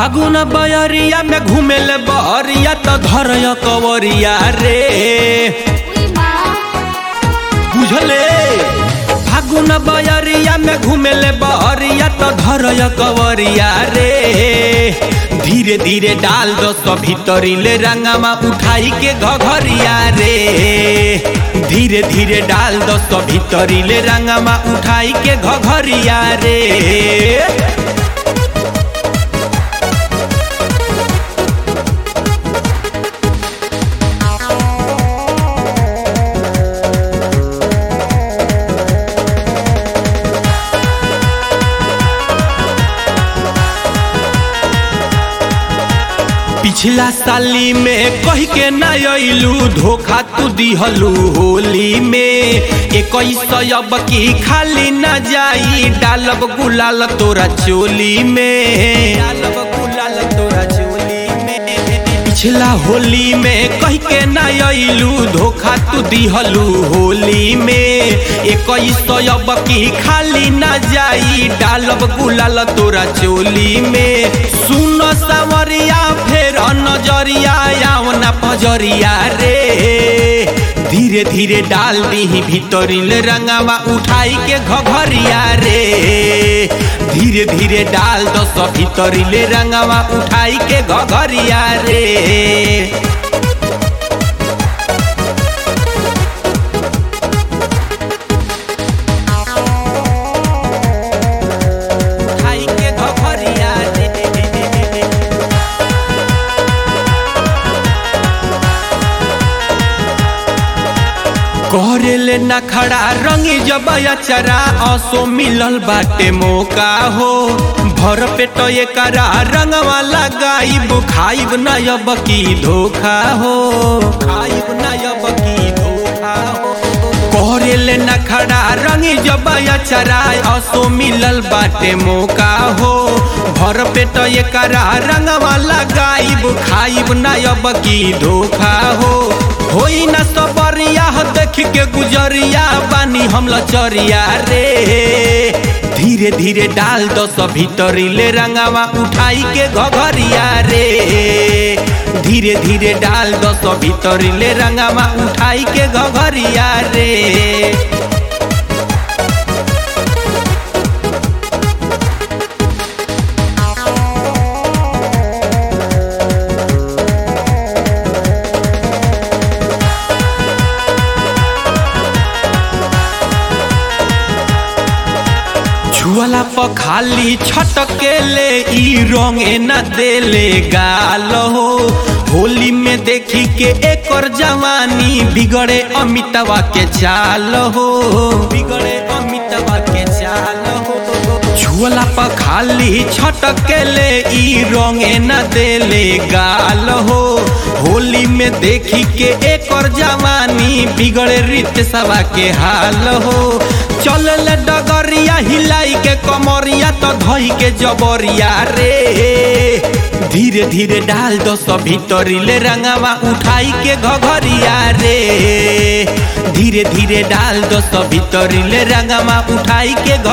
फागुन बयरिया में घूमेले बहरिया त धरय कवरिया रे बुझले फागुन बयरिया में घूमेले बहरिया त धरय कवरिया रे धीरे धीरे डाल दो सब भीतरीले रंगामा उठाई के घघरिया रे धीरे धीरे डाल दो सब भीतरीले रंगामा उठाई के घघरिया रे पिछला साली में कह के ना अइलू धोखा तू दिहलू होली में इक्कीस अब की खाली ना जाई डालब गुलाल तोरा चोली में डालब गुलाल तोरा चोली में पिछला होली में कह के ना अइलू धोखा तू दिहलू होली में इक्कीस अब की खाली ना जाई डालब गुलाल तोरा चोली में सुन सावरिया फेर नजरिया आवना पजरिया रे धीरे धीरे डाल दी भीतरिल रंगावा उठाई के घघरिया रे धीरे धीरे डाल दो सब भीतरिले रंगावा उठाई के घघरिया रे उठाई के घघरिया रे करेले न खड़ा रंगी जब अचरा असो मिलल बाटे मौका हो भर पेट एकरा रंगवा लगाइब खाइब न अब की धोखा हो खाइब न अब की धोखा हो करेले न खड़ा रंगी जब अचरा असो मिलल बाटे मौका हो भर पेट एकरा रंगवा लगाइब खाइब न अब की धोखा हो होई न सबरिया देख के गुजरिया बानी हम लचरिया रे धीरे धीरे डाल दो सब भीतरीले रंगावा उठाई के घघरिया रे धीरे धीरे डाल दो सब भीतरीले रंगावा उठाई के घघरिया रे छुअला पर खाली छटकेले ई रंगे न देले गाल हो होली में देखी के एकर जवानी बिगड़े अमितवा के चाल हो बिगड़े अमितवा के चाल हो छुअला पर खाली छटकेले ई रंगे न देले गाल हो होली में देखी के एकर जवानी बिगड़े रीत सवा के हाल हो चल डगरिया हिलाई के कमरिया तो धई के जबरिया रे धीरे धीरे डाल दो सब भीतरीले रंगावा उठाई के घघरिया रे धीरे धीरे डाल दो सब भीतरीले रंगावा उठाई के